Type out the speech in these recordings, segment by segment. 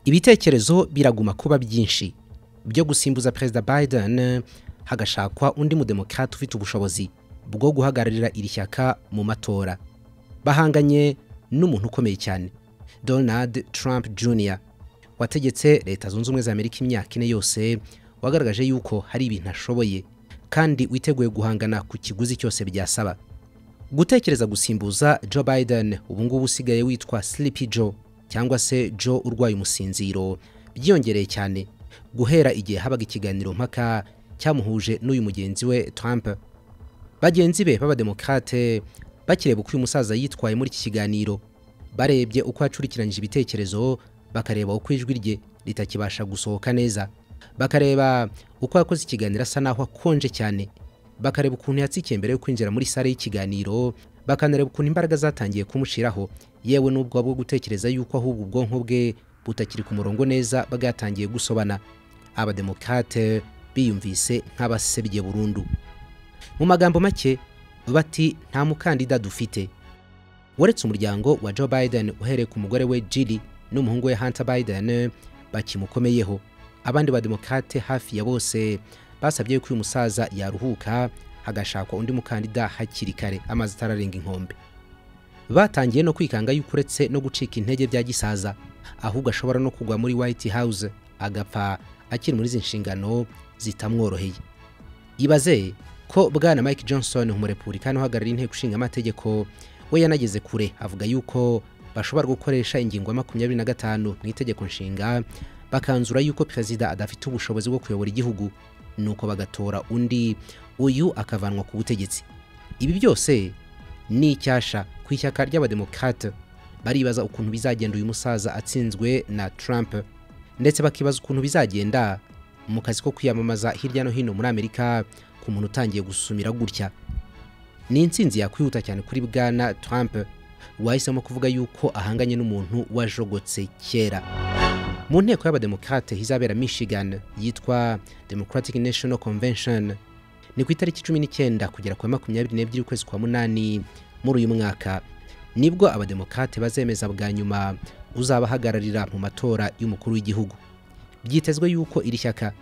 ibitekerezo biraguma kuba byinshi byo gusimbuza perezida biden hagashakwa undi mudemokrate ufite ubushobozi bwo guhagararira iri shyaka mu matora bahanganye n'umuntu ukomeye cyane donald trump jr wategetse leta zunze ubumwe za amerika imyaka ine yose wagaragaje yuko hari ibintu ashoboye kandi witeguye guhangana ku kiguzi cyose byasaba gutekereza gusimbuza joe biden ubungubu usigaye witwa sleepy joe cyangwa se joe urwaye umusinziro byiyongereye cyane guhera igihe habaga ikiganiro mpaka cyamuhuje n'uyu mugenzi we trump bagenzi be b'abademokrate bakireba uko uyu musaza yitwaye muri iki kiganiro barebye uko yacurikiranyije ibitekerezo bakareba uko ijwi rye ritakibasha gusohoka neza bakareba uko yakoze ikiganiro asa naho akonje cyane bakareba ukuntu yatsikiye mbere yo kwinjira muri sale y'ikiganiro bakanareba ukuntu imbaraga zatangiye kumushiraho yewe n'ubwo bwo gutekereza yuko ahubwo ubwonko bwe butakiri ku murongo neza bwatangiye gusobana abademokrate biyumvise nk'abasebye burundu mu magambo make bati nta mukandida dufite uretse umuryango wa joe biden uhereye ku mugore we jiri n'umuhungu we hunter biden bakimukomeyeho abandi bademokrate hafi ya bose basabye ko uyu musaza yaruhuka hagashakwa undi mukandida hakiri kare amazi atararenga inkombe batangiye no kwikanga yuko uretse no gucika intege bya gisaza ahubwo ashobora no kugwa muri white house agapfa akiri muri izi nshingano zitamworoheye ibaze ko bwana mike johnson umurepubulikani uhagarariye inteko ishinga amategeko we yanageze kure avuga yuko bashobora gukoresha ingingo ya makumyabiri na gatanu mu itegeko nshinga bakanzura yuko perezida adafite ubushobozi bwo kuyobora igihugu nuko bagatora undi uyu akavanwa ku butegetsi ibi byose ni icyasha ku ishyaka ry'abademokrate baribaza ukuntu bizagenda uyu musaza atsinzwe na trump ndetse bakibaza ukuntu bizagenda mu kazi ko kwiyamamaza hirya no hino muri amerika ku muntu utangiye gusumira gutya ni insinzi yakwihuta cyane kuri bwana trump wahisemo kuvuga yuko ahanganye n'umuntu wajogotse kera mu nteko y'abademokrate izabera michigan yitwa democratic national convention ni ku itariki cumi n'icyenda kugera ku makumyabiri n'ebyiri ukwezi kwa munani muri uyu mwaka nibwo abademokrate bazemeza bwa nyuma uzabahagararira mu matora y'umukuru w'igihugu byitezwe yuko iri shyaka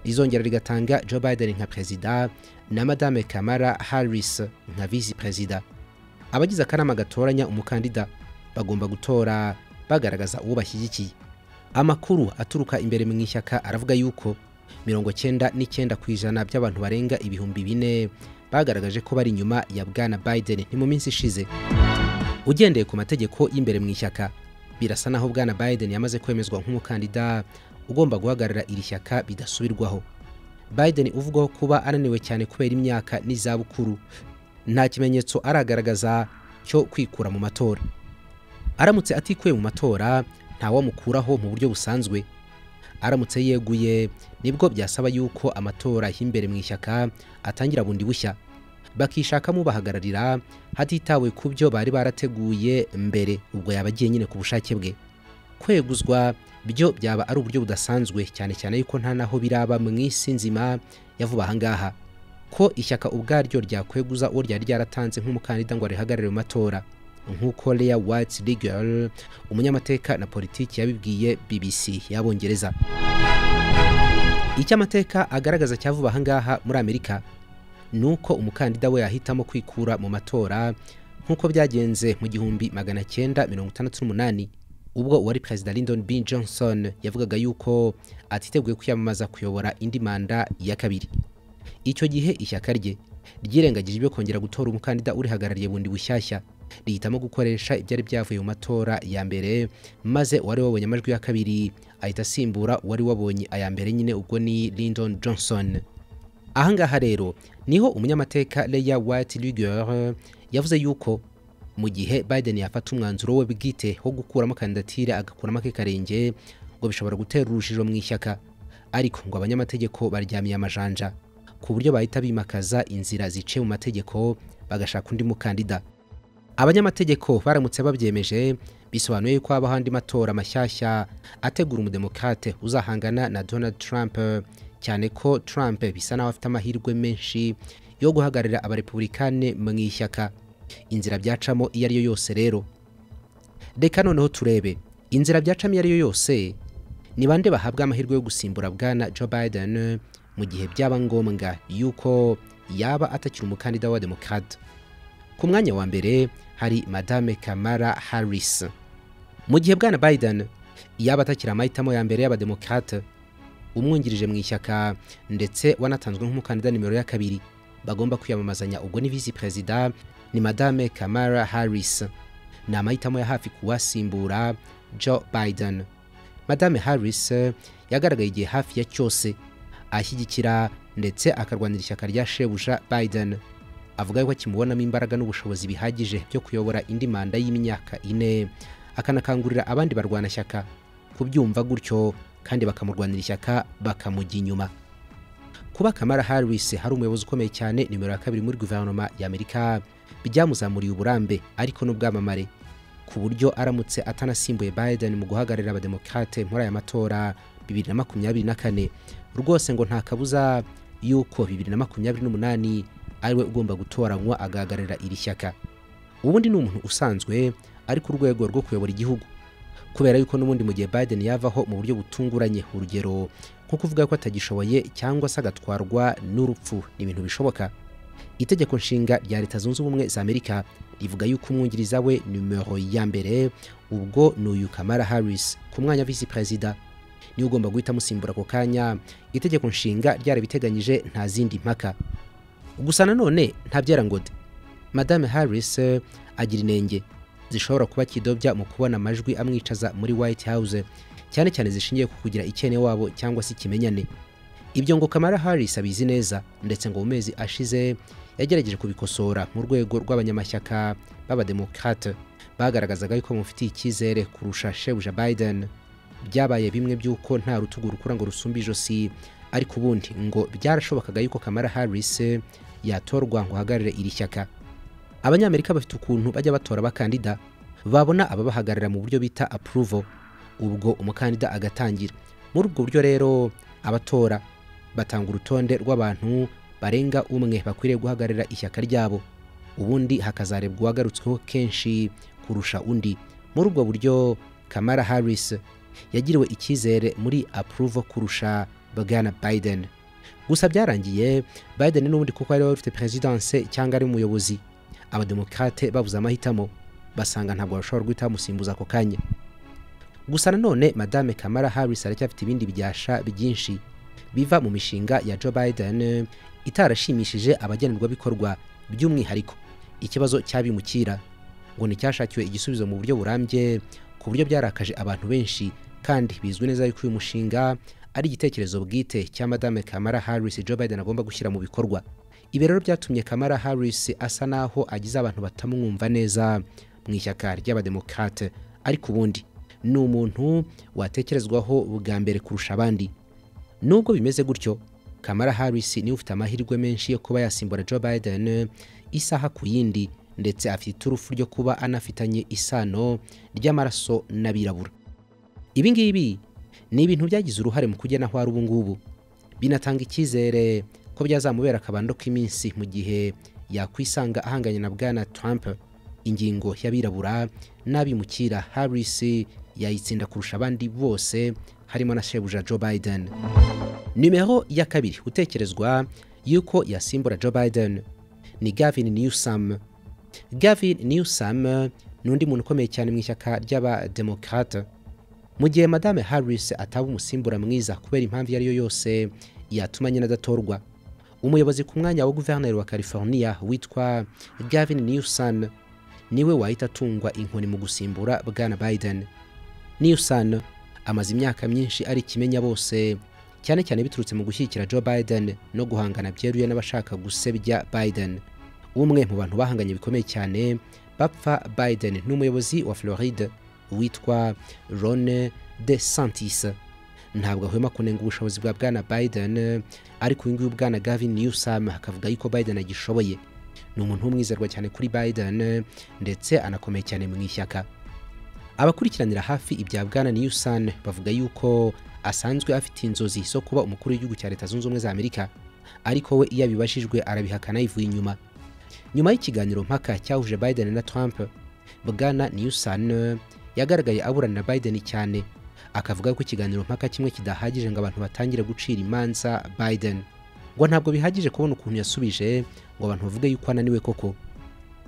rizongera rigatanga joe biden nka perezida na madame kamara harris nka visi perezida abagize akanama gatoranya umukandida bagomba gutora bagaragaza uwo bashyigikiye amakuru aturuka imbere mu ishyaka aravuga yuko mirongo cyenda n'icyenda ku ijana by'abantu barenga ibihumbi bine bagaragaje ko bari inyuma ya bwana biden ni mu minsi ishize ugendeye ku mategeko y'imbere mu ishyaka birasa naho bwana biden yamaze kwemezwa nk'umukandida ugomba guhagarara iri shyaka bidasubirwaho biden uvugwaho kuba ananiwe cyane kubera imyaka n'izabukuru nta kimenyetso aragaragaza cyo kwikura mu matora aramutse atikuye mu matora ntawamukuraho mu buryo busanzwe aramutse yeguye nibwo byasaba yuko amatora y'imbere mu ishyaka atangira bundi bushya bakishakamo bahagararira hatitawe ku byo bari barateguye mbere ubwo yaba agiye nyine ku bushake bwe kweguzwa byo byaba ari uburyo budasanzwe cyane cyane yuko nta naho biraba mu isi nzima ya vuba ahangaha ko ishyaka ubwaryo ryakweguza uwo ryari ryaratanze nk'umukandida ngo arihagarare mu matora nk'uko Lea White Rigel umunyamateka na politiki yabibwiye BBC y'abongereza icyo amateka agaragaza cya vuba ahangaha muri Amerika ni uko umukandida we yahitamo kwikura mu matora nk'uko byagenze mu gihumbi magana cyenda mirongo itandatu n'umunani ubwo uwari perezida Lyndon B Johnson yavugaga yuko atiteguye kwiyamamaza kuyobora indi manda ya kabiri icyo gihe ishyaka rye ryirengagije ibyo kongera gutora umukandida urihagarariye bundi bushyashya rihitamo gukoresha ibyari byavuye mu matora ya mbere maze uwari wabonye amajwi ya kabiri ahita asimbura uwari wabonye aya mbere nyine ubwo ni Lyndon Johnson ahangaha rero niho umunyamateka Leah White Luger yavuze yuko mu gihe Biden yafata umwanzuro we bwite wo gukuramo kandidatire agakuramo ake karenge ngo bishobora gutera urujijo mu ishyaka ariko ngo abanyamategeko baryamiye amajanja ku buryo bahita bimakaza inzira ziciye mu mategeko bagashaka undi mukandida abanyamategeko baramutse babyemeje bisobanuye ko habaho andi matora mashyashya ategura umudemokrate uzahangana na Donald Trump cyane ko Trump bisa naho afite amahirwe menshi yo guhagararira abarepublikane mu ishyaka inzira byacamo iyo ariyo yose rero reka noneho turebe inzira byacamo iyo ariyo yose ni bande bahabwa amahirwe yo gusimbura bwana joe biden mu gihe byaba ngombwa yuko yaba atakiri umukandida wa demokarate ku mwanya wa mbere hari madame kamara harris mu gihe bwana biden yaba atakiri amahitamo ya mbere y'abademokarate umwungirije mu ishyaka ndetse wanatanzwe nk'umukandida nimero ya kabiri bagomba kwiyamamazanya ubwo ni visi perezida ni madame kamara harris ni amahitamo ya hafi kuwasimbura joe biden madame harris yagaragaye igihe hafi ya cyose ashyigikira ndetse akarwanira ishyaka rya shebuja biden avuga yuko akimubonamo imbaraga n'ubushobozi bihagije byo kuyobora indi manda y'imyaka ine akanakangurira abandi barwanashyaka kubyumva gutyo kandi bakamurwanira ishyaka bakamujya inyuma kuba kamara harris hari umuyobozi ukomeye cyane nimero ya kabiri muri guverinoma y'amerika byamuzamuriye uburambe ariko n'ubwamamare ku buryo aramutse atanasimbuye biden mu guhagararira abademokrate muri aya matora 2024 rwose ngo nta kabuza yuko 2028 ariwe ugomba gutoranywa agahagararira iri shyaka ubundi ni umuntu usanzwe ari ku rwego rwo kuyobora igihugu kubera yuko n'ubundi mu gihe biden yavaho mu buryo butunguranye urugero nko kuvuga ko atagishoboye cyangwa se agatwarwa n'urupfu ni ibintu bishoboka itegeko nshinga rya leta zunze ubumwe za amerika rivuga yuko umwungiriza we numero ya mbere ubwo ni uyu kamara harris ku mwanya wa visi perezida niwe ugomba guhita amusimbura ako kanya itegeko nshinga ryarabiteganyije nta zindi mpaka gusa nanone ntabyara ngo de madame harris eh, agira inenge zishobora kuba kidobya mu kubona amajwi amwicaza muri white house cyane cyane zishingiye ku kugira icyene wabo cyangwa se ikimenyane ibyo ngo kamara harris abizi neza ndetse ngo mu mezi ashize yagerageje kubikosora mu rwego rw'abanyamashyaka b'abademokrate bagaragazaga yuko bamufitiye icyizere kurusha shebuja biden byabaye bimwe by'uko nta rutugu rukura ngo rusumbe ijosi ariko ubundi ngo byarashobokaga yuko kamara harris yatorwa ngo ahagarare iri shyaka abanyamerika bafite ukuntu bajya batora abakandida babona ababahagarara mu buryo bita approval ubwo umukandida agatangira muri ubwo buryo rero abatora batanga urutonde rw'abantu barenga umwe bakwiriye guhagararira ishyaka ryabo ubundi hakazarebwa uwagarutsweho kenshi kurusha undi muri ubwo buryo kamara harris yagiriwe icyizere muri approval kurusha bwana biden gusa byarangiye biden n'ubundi kuko ari we wari ufite perezidanse cyangwa ari umuyobozi abademokrate babuze amahitamo basanga ntabwo bashobora guhita bamusimbuza ako kanya gusa nanone madame kamara harris aracyafite ibindi byasha byinshi biva mu mishinga ya joe biden itarashimishije abagenerwabikorwa by'umwihariko ikibazo cyabimukira ngo nticyashakiwe igisubizo mu buryo burambye ku buryo byarakaje abantu benshi kandi bizwi neza yuko uyu mushinga ari igitekerezo bwite cya madame kamara harris joe biden agomba gushyira mu bikorwa ibi rero byatumye kamara harris asa naho agize abantu batamwumva neza mu ishyaka ry'abademokrate ariko ubundi ni umuntu watekerezwaho bwa mbere kurusha abandi nubwo bimeze gutyo kamara harris niwe ufite amahirwe menshi yo kuba yasimbura joe biden isaha ku yindi ndetse afite iturufu ryo kuba anafitanye isano ry'amaraso n'abirabura ibi ngibi ni ibintu byagize uruhare mu kugena aho ari ubu ngubu binatanga icyizere ko byazamubera akabando k'iminsi mu gihe yakwisanga ahanganye na bwana trump ingingo y'abirabura n'abimukira harris yayitsinda kurusha abandi bose harimo na shebuja joe biden nimero ya kabiri utekerezwa yuko yasimbura joe biden ni gavin newsom gavin newsom ni undi muntu ukomeye cyane mu ishyaka ry'abademokrate mu gihe madame harris ataba umusimbura mwiza kubera impamvu iyo ari yo yose yatuma nyine adatorwa umuyobozi ku mwanya wa guverineri wa california witwa gavin newsom niwe wahita atungwa inkoni mu gusimbura bwana biden newsom amaze imyaka myinshi ari ikimenya bose cyane cyane biturutse mu gushyigikira joe biden no guhangana byeruye n'abashaka gusebya biden umwe mu bantu bahanganye bikomeye cyane bapfa biden n'umuyobozi wa floride witwa ron de santis ntabwo ahwema kunenga ubushobozi bwa bwana biden ariko uyu nguyu bwana gavin newsom akavuga yuko biden agishoboye ni umuntu w'umwizerwa cyane kuri biden ndetse anakomeye cyane mu ishyaka abakurikiranira hafi ibya bwana newson bavuga yuko asanzwe afite inzozi zo kuba umukuru w'igihugu cya leta zunze ubumwe za amerika ariko we iyo abibajijwe arabihakana yivuye inyuma nyuma y'ikiganiro mpaka cyahuje biden na trump bwana newson yagaragaye aburanira biden cyane akavuga ko ikiganiro mpaka kimwe kidahagije ngo abantu batangire gucira imanza Biden ngo ntabwo bihagije kubona ukuntu yasubije ngo abantu bavuge yuko ananiwe koko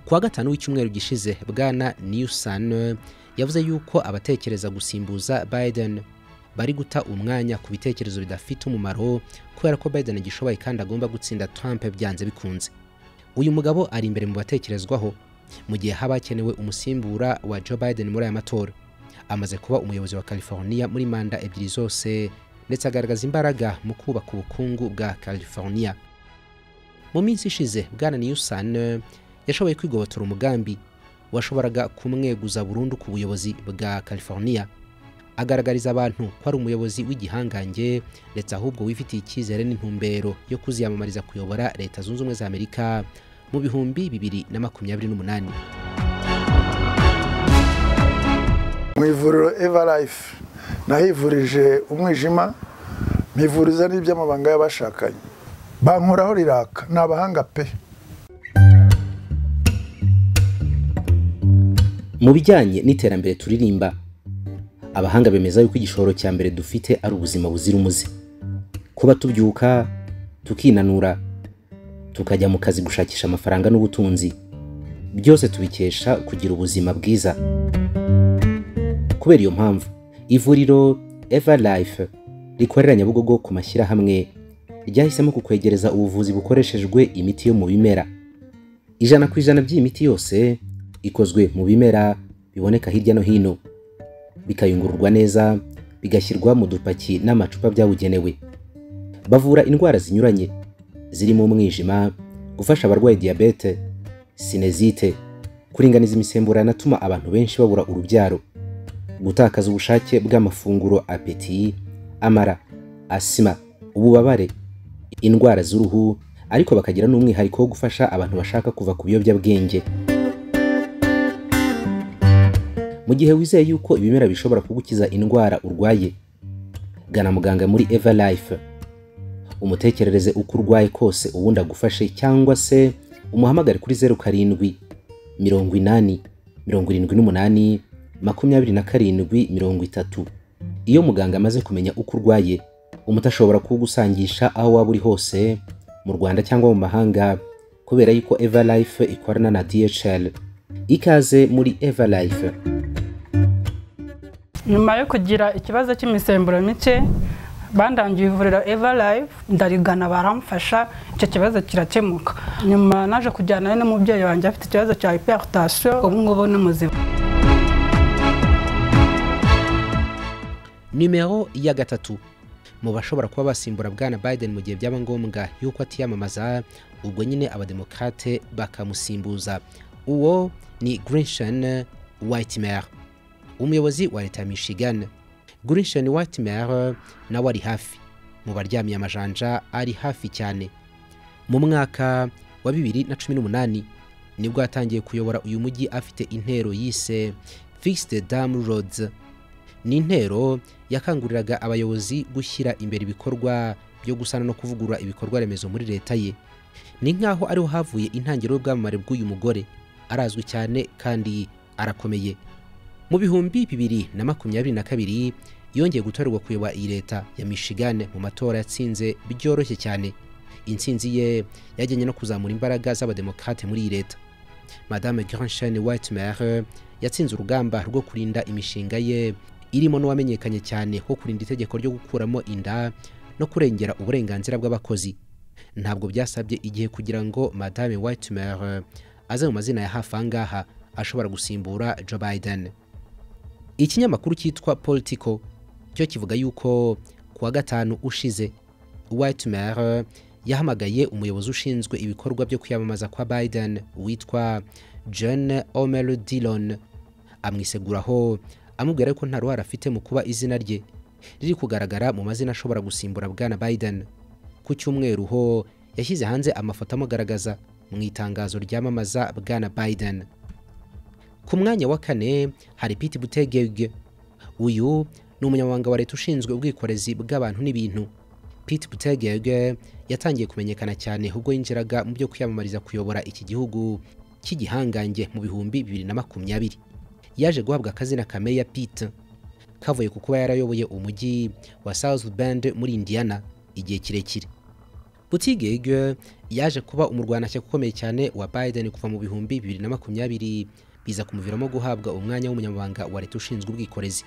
kuwa gatanu w'icyumweru gishize bwana Newson yavuze yuko abatekereza gusimbuza Biden bari guta umwanya ku bitekerezo bidafite umumaro kubera ko Biden agishoboye kandi agomba gutsinda Trump byanze bikunze uyu mugabo ari imbere mu batekerezwaho mu gihe haba hakenewe umusimbura wa Joe Biden muri aya matora amaze kuba umuyobozi wa California muri manda ebyiri zose ndetse agaragaza imbaraga mu kubaka ubukungu bwa California mu minsi ishize bwana Newsom yashoboye kwigobotora umugambi washoboraga kumweguza burundu ku buyobozi bwa California agaragariza abantu ko ari umuyobozi w'igihangange ndetse ahubwo wifitiye icyizere n'intumbero yo kuziyamamariza kuyobora leta zunze ubumwe za amerika mu bihumbi bibiri na makumyabiri n'umunani mu ivuriro evarayifu nahivurije umwijima mpivuriza n'iby'amabanga y'abashakanye bankoraho riraka ni abahanga pe mu bijyanye n'iterambere turirimba abahanga bemeza yuko igishoro cya mbere dufite ari ubuzima buzira umuze kuba tubyuka tukinanura tukajya mu kazi gushakisha amafaranga n'ubutunzi byose tubikesha kugira ubuzima bwiza kubera iyo mpamvu ivuriro eva life rikorera nyabugogo ku mashyirahamwe ryahisemo kukwegereza ubuvuzi bukoreshejwe imiti yo mu bimera ijana ku ijana by'iyi miti yose ikozwe mu bimera biboneka hirya no hino bikayungururwa neza bigashyirwa mu dupaki n'amacupa byabugenewe bavura indwara zinyuranye zirimo umwijima gufasha abarwaye diyabete sinezite kuringaniza imisemburo yanatuma abantu benshi babura urubyaro gutakaza ubushake bw'amafunguro apeti amara asima ububabare indwara z'uruhu ariko bakagira n'umwihariko wo gufasha abantu bashaka kuva ku biyobyabwenge mu gihe wizeye yuko ibimera bishobora kugukiza indwara urwaye gana muganga muri eva life umutekerereze uko urwaye kose ubundi agufashe cyangwa se umuhamagare kuri zeru karindwi mirongo inani mirongo irindwi n'umunani makumyabiri na karindwi mirongo itatu iyo muganga amaze kumenya uko urwaye umuti ashobora kuwugusangisha aho waba uri hose mu rwanda cyangwa mu mahanga kubera yuko eva life ikorana na dhl ikaze muri eva life nyuma yo kugira ikibazo cy'imisemburo mike bandangiye ivuriro eva live ndarigana baramfasha icyo kibazo kirakemuka nyuma naje kujyanayo n'umubyeyi wanjye afite ikibazo cya hypertension ubu ngubu ni muzima nimero ya gatatu mu bashobora kuba basimbura bwana Biden mu gihe byaba ngombwa yuko atiyamamaza ubwo nyine abademokrate bakamusimbuza uwo ni Grishan Whitmer umuyobozi wa leta ya Michigan Grishan Whitmer nawe ari hafi mu baryamiye amajanja ari hafi cyane mu mwaka wa 2018 nibwo yatangiye kuyobora uyu mujyi afite intero yise Fixed Dam Roads ni intero yakanguriraga abayobozi gushyira imbere ibikorwa byo gusana no kuvugurura ibikorwa remezo muri leta ye ni nk'aho ariho havuye intangiriro y'ubwamamare bw'uyu mugore arazwi cyane kandi arakomeye mu bihumbi bibiri na makumyabiri na kabiri yongeye gutorerwa kuyobora iyi leta ya michigan mu matora yatsinze byoroshye cyane intsinzi ye yajyanye no kuzamura imbaraga z'abademokrate muri iyi leta madame granshane whitemer yatsinze urugamba rwo kurinda imishinga ye irimo n'uwamenyekanye cyane ho kurinda itegeko ryo gukuramo inda no kurengera uburenganzira bw'abakozi ntabwo byasabye igihe kugira ngo madame whitemer aze mu mazina ya hafi ahangaha ashobora gusimbura joe biden ikinyamakuru cyitwa politico cyo kivuga yuko ku wa gatanu ushize whitemer yahamagaye umuyobozi ushinzwe ibikorwa byo kwiyamamaza kwa biden witwa john omer dillon amwiseguraho amubwira ko nta ruhare afite mu kuba izina rye riri kugaragara mu mazina ashobora gusimbura bwana Biden ku cyumweru ho yashyize hanze amafoto amugaragaza mu itangazo ryamamaza bwana Biden ku mwanya wa kane hari Pete Buttigieg uyu ni umunyamabanga wa leta ushinzwe ubwikorezi bw'abantu n'ibintu Pete Buttigieg yatangiye kumenyekana cyane ubwo yinjiraga mu byo kwiyamamariza kuyobora iki gihugu cy'igihangange mu bihumbi bibiri na makumyabiri yaje guhabwa akazina kamere ya pite kavuye ku kuba yarayoboye umujyi wa South Bend muri Indiana igihe kirekire Buttigieg yaje kuba umurwanashyaka ukomeye cyane wa Biden kuva mu bihumbi bibiri na makumyabiri biza kumuviramo guhabwa umwanya w'umunyamabanga wa leta ushinzwe ubwikorezi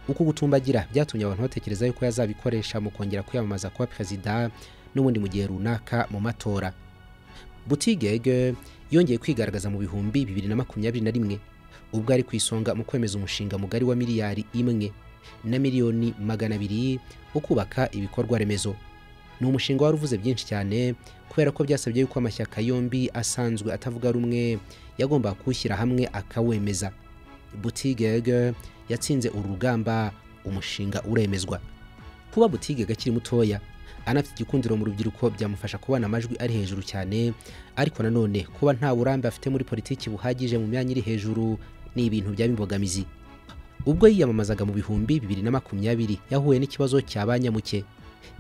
uku gutumbagira byatumye abantu batekereza yuko yazabikoresha mu kongera kwiyamamaza kuba perezida n'ubundi mu gihe runaka mu matora Buttigieg yongeye kwigaragaza mu bihumbi bibiri na makumyabiri na rimwe ubwo ari ku isonga mu kwemeza umushinga mugari wa miliyari imwe na miliyoni magana abiri wo kubaka ibikorwa remezo ni umushinga wari uvuze byinshi cyane kubera ko byasabye yuko amashyaka yombi asanzwe atavuga rumwe yagombaga kuwushyira hamwe akawemeza Buttigieg yatsinze uru rugamba umushinga uremezwa kuba Buttigieg akiri mutoya anafite igikundiro mu rubyiruko byamufasha kubona amajwi ari hejuru cyane ariko nanone kuba nta burambe afite muri politiki buhagije mu myanya iri hejuru ni ibintu byaba imbogamizi ubwo yiyamamazaga mu bihumbi bibiri na makumyabiri yahuye n'ikibazo cya ba nyamuke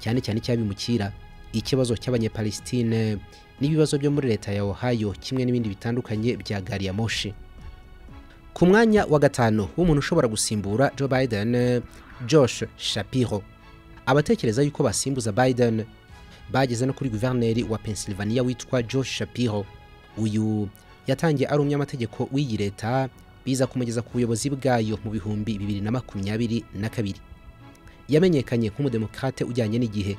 cyane cyane icy'abimukira ikibazo cy'abanyepalestine n'ibibazo byo muri leta ya Ohio kimwe n'ibindi bitandukanye bya gari ya moshi ku mwanya wa gatanu w'umuntu ushobora gusimbura Joe Biden Josh Shapiro abatekereza yuko basimbuza Biden bageze no kuri guverineri wa Pennsylvania witwa Josh Shapiro uyu yatangiye ari umunyamategeko w'iyi leta biza kumugeza ku buyobozi bwayo mu bihumbi bibiri na makumyabiri na kabiri yamenyekanye nk'umudemokrate ujyanye n'igihe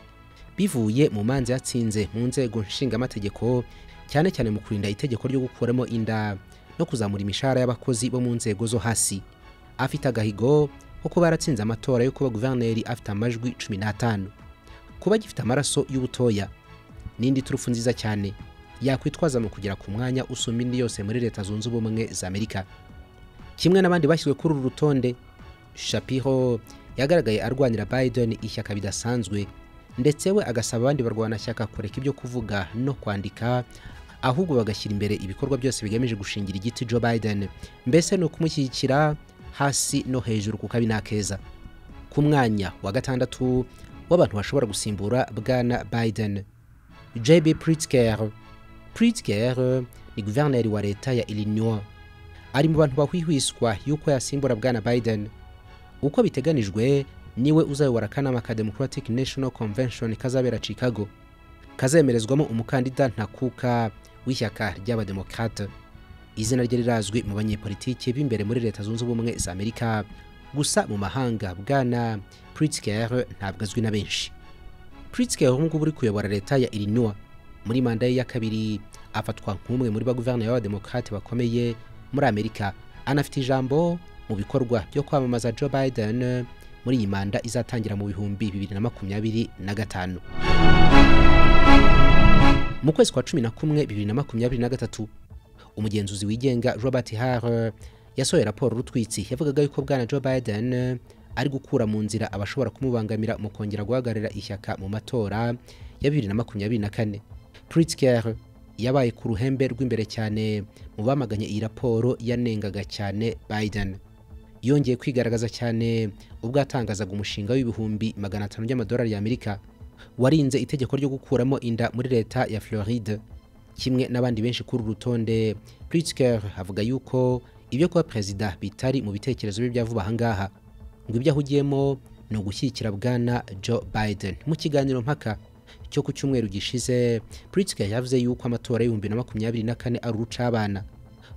bivuye mu manza yatsinze mu nzego nshingamategeko cyane cyane mu kurinda itegeko ryo gukuramo inda no kuzamura imishahara y'abakozi bo mu nzego zo hasi afite agahigo ko kuba yaratsinze amatora yo kuba guverineri afite amajwi 15 kuba gifite amaraso y'ubutoya n'indi turufu nziza cyane yakwitwaza mu kugera ku mwanya usumba indi yose muri leta zunze ubumwe za amerika kimwe n'abandi bashyizwe kuri uru rutonde shapiro yagaragaye arwanira biden ishyaka bidasanzwe ndetse we agasaba abandi barwanashyaka kureka ibyo kuvuga no kwandika ahubwo bagashyira imbere ibikorwa byose bigamije gushingira igiti Joe Biden mbese ni ukumushyigikira hasi no hejuru kuko abi nakeza ku mwanya wa gatandatu w'abantu bashobora gusimbura bwana Biden JB Pritzker Pritzker ni guverineri wa leta ya Illinois ari mu bantu bahwihwiswa yuko yasimbura bwana Biden uko biteganijwe niwe uzayobora akanama ka Democratic National Convention kazabera Chicago kazemerezwamo umukandida ntakuka w'ishyaka ry'abademokrate izina rye rirazwi mu banyepolitiki b'imbere muri leta zunze ubumwe za amerika gusa mu mahanga bwana pritzker ntabwo azwi na benshi pritzker ubu ngubu uri kuyobora leta ya illinois muri manda ye ya kabiri afatwa nk'umwe muri ba guverineri b'abademokrate bakomeye muri amerika anafite ijambo mu bikorwa byo kwamamaza joe biden muri iyi manda izatangira mu bihumbi bibiri na makumyabiri na gatanu mu kwezi kwa cumi na kumwe bibiri na makumyabiri na gatatu umugenzuzi wigenga robert hare yasohoye raporo rutwitsi yavugaga yuko bwana joe biden ari gukura mu nzira abashobora kumubangamira mu kongera guhagararira ishyaka mu matora ya bibiri na makumyabiri na kane pritzker yabaye ku ruhembe rw'imbere cyane mu bamaganye iyi raporo yanengaga cyane biden yongeye kwigaragaza cyane ubwo yatangazaga umushinga w'ibihumbi magana atanu by'amadolari y'amerika warinze itegeko ryo gukuramo inda muri leta ya Floride kimwe n'abandi benshi kuri uru rutonde Pritzker avuga yuko ibyo kuba perezida bitari mu bitekerezo bye bya vuba ahangaha ngo ibyo ahugiyemo ni ugushyigikira bwana Joe Biden mu kiganiro mpaka cyo ku cyumweru gishize Pritzker yavuze yuko amatora y'ibihumbi na makumyabiri na kane ari urucabana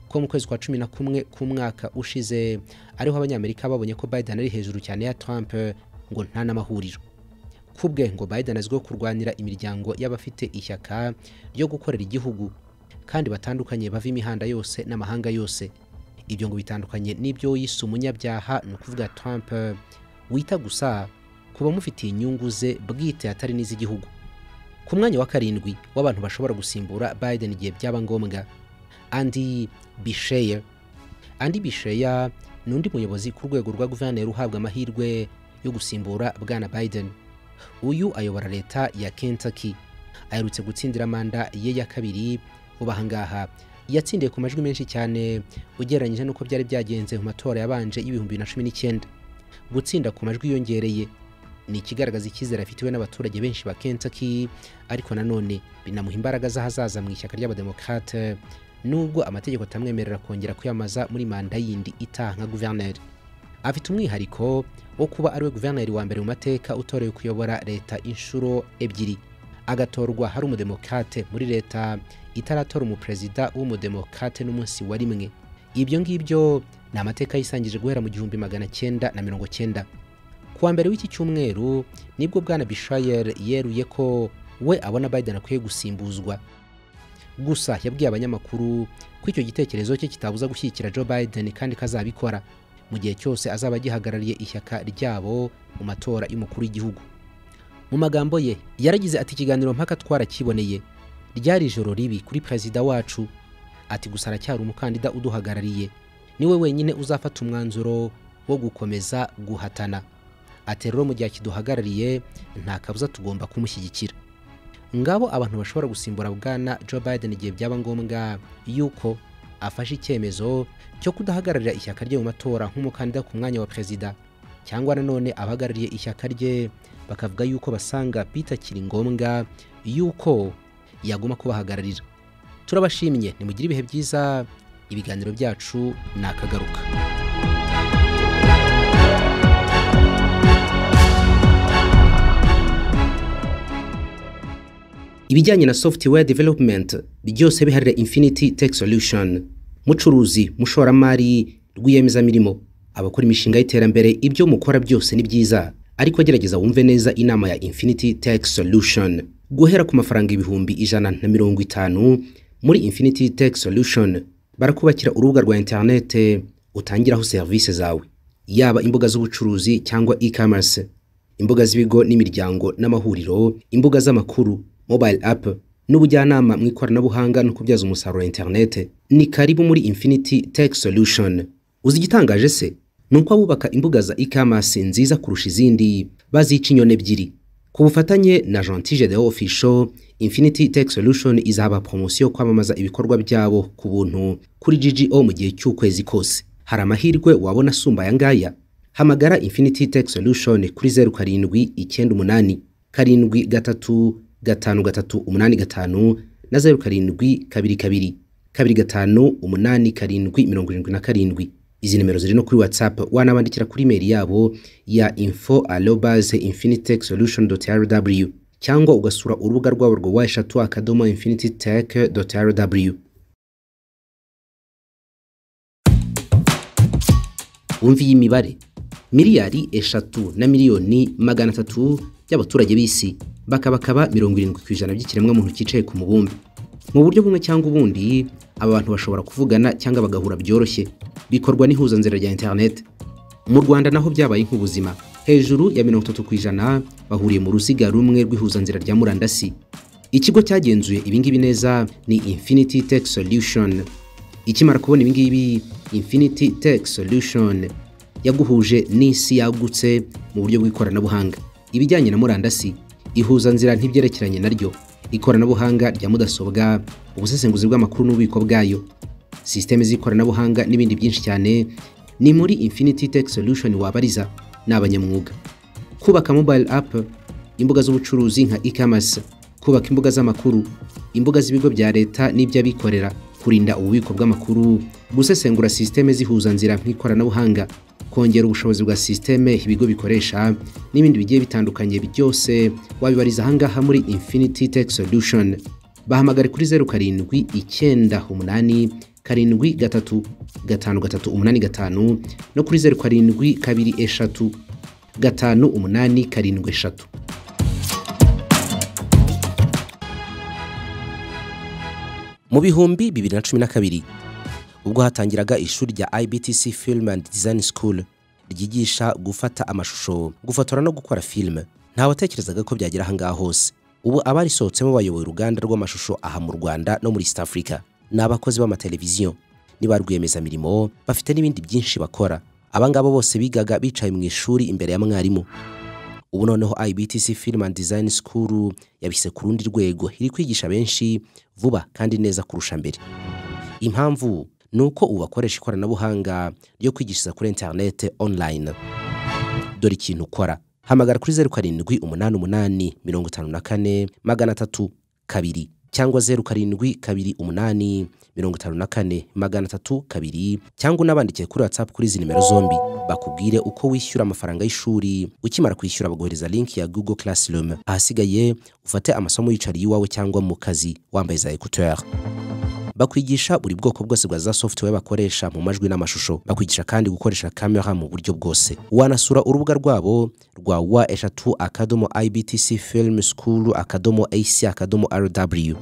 ko mu kwezi kwa cumi na kumwe k'umwaka ushize ariho abanyamerika babonye ko Biden ari hejuru cyane ya Trump ngo nta n'amahuriro kubwe ngo Biden azwiho kurwanira imiryango y'abafite ishyaka ryo gukorera igihugu kandi batandukanye bava imihanda yose n'amahanga yose ibyo ngo bitandukanye n'ibyo yise umunyabyaha ni ukuvuga Trump wita gusa ku bamufitiye inyungu ze bwite atari n'iz'igihugu ku mwanya wa karindwi w'abantu bashobora gusimbura Biden igihe byaba ngombwa Andy Bisheyer Andy Bisheyer ni undi muyobozi ku rwego rwa guverineri uhabwa amahirwe yo gusimbura bwana Biden uyu ayobora leta ya Kentucky aherutse gutsindira manda ye ya kabiri ubahangaha yatsindiye ku majwi menshi cyane ugereranyije n'uko byari byagenze mu matora yabanje y'ibihumbi na cumi n'icyenda gutsinda ku majwi yongereye ni ikigaragaza icyizere afitiwe n'abaturage benshi ba Kentucky ariko nanone binamuha imbaraga z'ahazaza mu ishyaka ry'abademokrate nubwo amategeko atamwemerera kongera kwiyamaza muri manda yindi itaha nka guverineri afite umwihariko wo kuba ari we guverineri wa mbere mu mateka utorewe kuyobora leta inshuro ebyiri agatorwa hari umudemokate muri leta itaratora umuperezida w'umudemokate n'umunsi wa rimwe ibyo ngibyo ni amateka yisangije guhera mu gihumbi magana cyenda na mirongo cyenda kuwa mbere w'iki cyumweru nibwo bwana bishayeri yeruye ko we abona biden akwiye gusimbuzwa gusa yabwiye abanyamakuru ko icyo gitekerezo cye kitabuza gushyigikira joe biden kandi kazabikora mu gihe cyose azaba agihagarariye ishyaka ryabo mu matora y'umukuru w'igihugu mu magambo ye yaragize ati ikiganiro mpaka twarakiboneye ryari ijoro ribi kuri perezida wacu ati gusa aracyari umukandida uduhagarariye niwe wenyine uzafata umwanzuro wo gukomeza guhatana ati rero mu gihe akiduhagarariye nta kabuza tugomba kumushyigikira ngabo abantu bashobora gusimbura bwana Joe Biden igihe byaba ngombwa yuko afashe icyemezo cyo kudahagararira ishyaka rye mu matora nk'umukandida ku mwanya wa perezida cyangwa nanone abahagarariye ishyaka rye bakavuga yuko basanga bitakiri ngombwa yuko yaguma kubahagararira turabashimye nimugire ibihe byiza ibiganiro byacu ni akagaruka ibijyanye na software development byose biharira infinity tech solution mucuruzi mushoramari rwiyemezamirimo abakora imishinga y'iterambere ibyo mukora byose ni byiza ariko gerageza wumve neza inama ya infinity tech solution guhera ku mafaranga ibihumbi ijana na mirongo itanu muri infinity tech solution barakubakira urubuga rwa interinete utangiraho serivisi zawe yaba imbuga z'ubucuruzi cyangwa e-commerce imbuga z'ibigo n'imiryango n'amahuriro imbuga z'amakuru mobile app n'ubujyanama mu ikoranabuhanga no kubyaza umusaruro interinete ni karibu muri infinity tech solution uzi igitangaje se ni uko abubaka imbuga za e-commerce nziza kurusha izindi bazica inyoni ebyiri ku bufatanye na gentile de official infinity tech solution izaba promosiyo kwamamaza ibikorwa byabo ku buntu kuri ggo mu gihe cy'ukwezi kose hari amahirwe wabona asumba aya ngaya hamagara infinity tech solution kuri zeru karindwi icyenda umunani karindwi gatatu gatanu gatatu umunani gatanu na zeru karindwi kabiri kabiri kabiri gatanu umunani karindwi mirongo irindwi na karindwi izi nimero ziri no kuri whatsapp wanabandikira kuri imeri yabo ya info arobase infinitech solution dot rw cyangwa ugasura urubuga rwabo rwa weshatu akadomo infinity tech dot rw wumva iyi mibare miliyari eshatu na miliyoni magana atatu by'abaturage b'isi bakabakaba mirongo irindwi ku ijana by'ikiremwamuntu cyicaye ku mubumbe mu buryo bumwe cyangwa ubundi aba bantu bashobora kuvugana cyangwa bagahura byoroshye bikorwa n'ihuzanzira rya interineti mu rwanda naho byabaye nk'ubuzima hejuru ya mirongo itatu ku ijana bahuriye mu ruziga rumwe rw'ihuzanzira rya murandasi ikigo cyagenzuye ibingibi neza ni infinity tech solution ikimara kubona ibingibi infinity tech solution yaguhuje n'isi yagutse mu buryo bw'ikoranabuhanga ibijyanye na murandasi ihuzanzira ntibyerekeranye naryo ikoranabuhanga rya mudasobwa ubusesenguzi bw'amakuru n'ububiko bwayo sisiteme z'ikoranabuhanga n'ibindi byinshi cyane ni muri infinity tech solution wabariza ni abanyamwuga kubaka mobile app imbuga z'ubucuruzi nka e-commerce kubaka imbuga z'amakuru imbuga z'ibigo bya leta n'iby'abikorera kurinda ububiko bw'amakuru gusesengura sisiteme z'ihuzanzira nk'ikoranabuhanga kongera ubushobozi bwa sisiteme ibigo bikoresha n'ibindi bigiye bitandukanye byose wabibariza ahangaha muri infinity tech solution bahamagare kuri zeru karindwi icyenda umunani karindwi gatatu gatanu gatatu umunani gatanu no kuri zeru karindwi kabiri eshatu gatanu umunani karindwi eshatu mu bihumbi bibiri na cumi na kabiri ubwo hatangiraga ishuri rya IBTC Film and Design School ryigisha gufata amashusho gufotora no gukora filime ntawatekerezaga ko byagera ahangaha hose ubu abarisohotsemo bayoboye uruganda rw'amashusho aha mu Rwanda no muri East Africa ni abakozi b'amateleviziyo ni ba rwiyemezamirimo bafite n'ibindi byinshi bakora abangabo bose bigaga bicaye mu ishuri imbere ya mwarimu ubu noneho IBTC Film and Design School yabise ku rundi rwego iri kwigisha benshi vuba kandi neza kurusha mbere impamvu ni uko ubu bakoresha ikoranabuhanga ryo kwigishiriza kuri interinete online dore ikintu ukora hamagara kuri zeru karindwi umunani umunani mirongo itanu na kane magana atatu kabiri cyangwa zeru karindwi kabiri umunani mirongo itanu na kane magana atatu kabiri cyangwa unabandikiye kuri watsapu kuri izi nimero zombi bakubwire uko wishyura amafaranga y'ishuri ukimara kwishyura baguhereza linki ya google classroom ahasigaye ufate amasomo yicariye iwawe cyangwa mu kazi wambaye za ekuteri bakwigisha buri bwoko bwose bwa za software bakoresha mu majwi n'amashusho bakwigisha kandi gukoresha kamera mu buryo bwose wanasura urubuga rwabo rwa wa eshatu akadomo ibtc film school akadomo ac akadomo rw